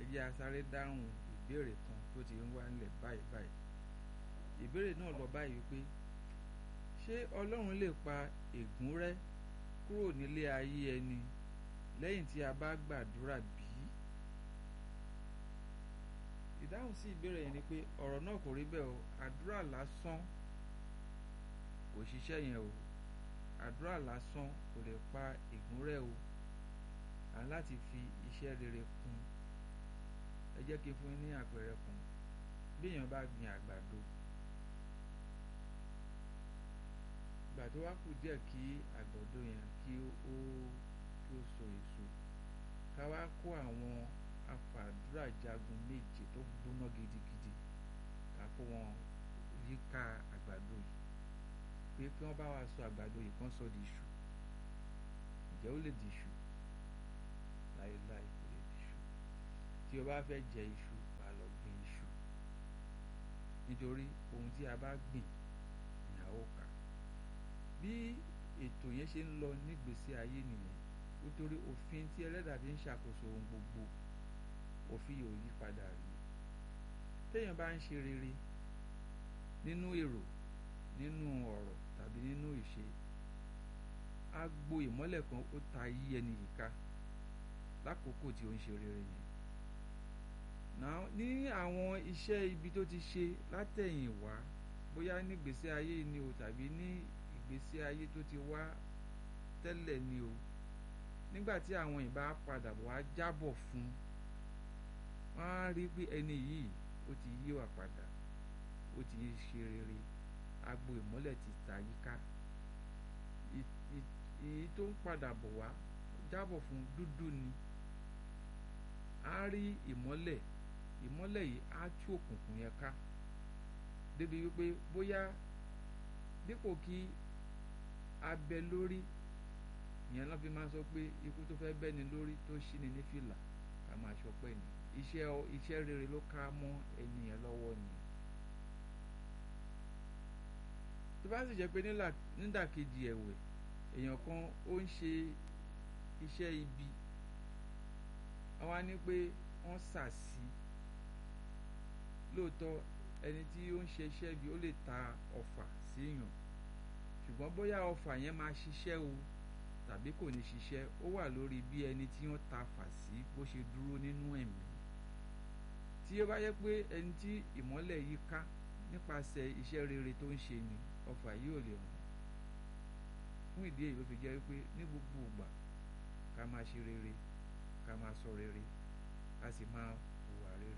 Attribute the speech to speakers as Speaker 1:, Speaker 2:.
Speaker 1: jẹ́ a sáré dáhùn ìbéèrè kan tó ti ń wá nílẹ̀ báyìí báyìí ìbéèrè náà lọ báyìí wípé ṣé ọlọ́run lè pa ègún rẹ́ kúrò nílé ayé ẹni lẹ́yìn tí a bá gbàdúrà bí? ìdáhùn sí ìbéèrè yẹn ni pé ọ̀rọ̀ náà kò rí bẹ́ẹ̀ o àdúrà lásán kò ṣiṣẹ́ yẹn o àdúrà lásán kò lè pa ègún rẹ́ o à ń láti fi iṣẹ́ rere kún ẹ jẹ́ kí n fún yín ní àpẹẹrẹ kan bí èèyàn bá gbin àgbàdo ìgbà tó wá kù díẹ̀ kí àgbàdo yẹn kí ó kí ó so èso ká wá kó àwọn afàdúrà jagun méje tó gbóná gidigidi ká kó wọn yíká àgbàdo yìí pé kí wọ́n bá wa sọ àgbàdo yìí kán sọ di iṣu ǹjẹ́ ó lè di iṣu láéláé kò lè di iṣu tí o bá fẹ́ jẹ iṣu wàá lọ gbin iṣu nítorí ohun tí a bá gbìn ni a ó ká bí ètò yẹn ṣe ń lọ nígbésí ayé nìyẹn nítorí òfin tí ẹlẹ́dàá fi ń ṣàkóso ohun gbogbo òfin yóò yí padà rí téèyàn bá ń ṣe rere nínú èrò nínú ọ̀rọ̀ tàbí nínú ìṣe agbo ìmọ́lẹ̀ kan ó ta yí ẹni yìí ká lákòókò tí ó ń ṣe rere yẹn náà ní àwọn iṣẹ́ ibi tó ti ṣe látẹ̀yìn wá bóyá nígbésí ayé ni o tàbí ní ìgbésí ayé tó ti wá tẹ́lẹ̀ ni o nígbà tí àwọn ìbá padà wá jábọ̀ fún wọ́n á rí pé ẹni yìí ó ti yí wà padà ó ti ṣe rere agbo ìmọ́lẹ̀ ti ta yíká èyí tó ń padà bọ̀ wá jábọ̀ fún dúdú ni á rí ìmọ́lẹ̀ ìmọ́lẹ̀ yìí á tú òkùnkùn yẹn ká débi wípé bóyá dípò kí abẹ lórí ìyẹn lọ́ fi máa sọ pé ikú tó fẹ́ bẹ́ni lórí tó ṣí ni ní fìlà ká máa ṣọpẹ́ ni iṣẹ́ iṣẹ́ rere ló ká mọ́ ẹni yẹn lọ́wọ́ ni. tó bá sì jẹ́ pé nídàkejì ẹ̀wẹ̀ èèyàn kan ó ń ṣe iṣẹ́ ibi àwa ní pé wọ́n ṣàṣì lóòótọ́ ẹni tí ó ń ṣe iṣẹ́ ibi ó lè ta ọfà síyàn ṣùgbọ́n bóyá ọfà yẹn máa ṣiṣẹ́ o tàbí kò ní ṣiṣẹ́ ó wà lórí bí ẹni tí wọ́n ta fà sí bó ṣe dúró nínú ẹ̀mí tí ó bá yẹ pé ẹni tí ìmọ́lẹ̀ yìí ká nípasẹ̀ iṣẹ́ rere tó ń ṣe ni ọfà yìí ò lè ràn fún ìdí èyí ló fi jẹ́ pé ní gbogbo ìgbà ká máa ṣe rere ká máa sọ rere ká sì máa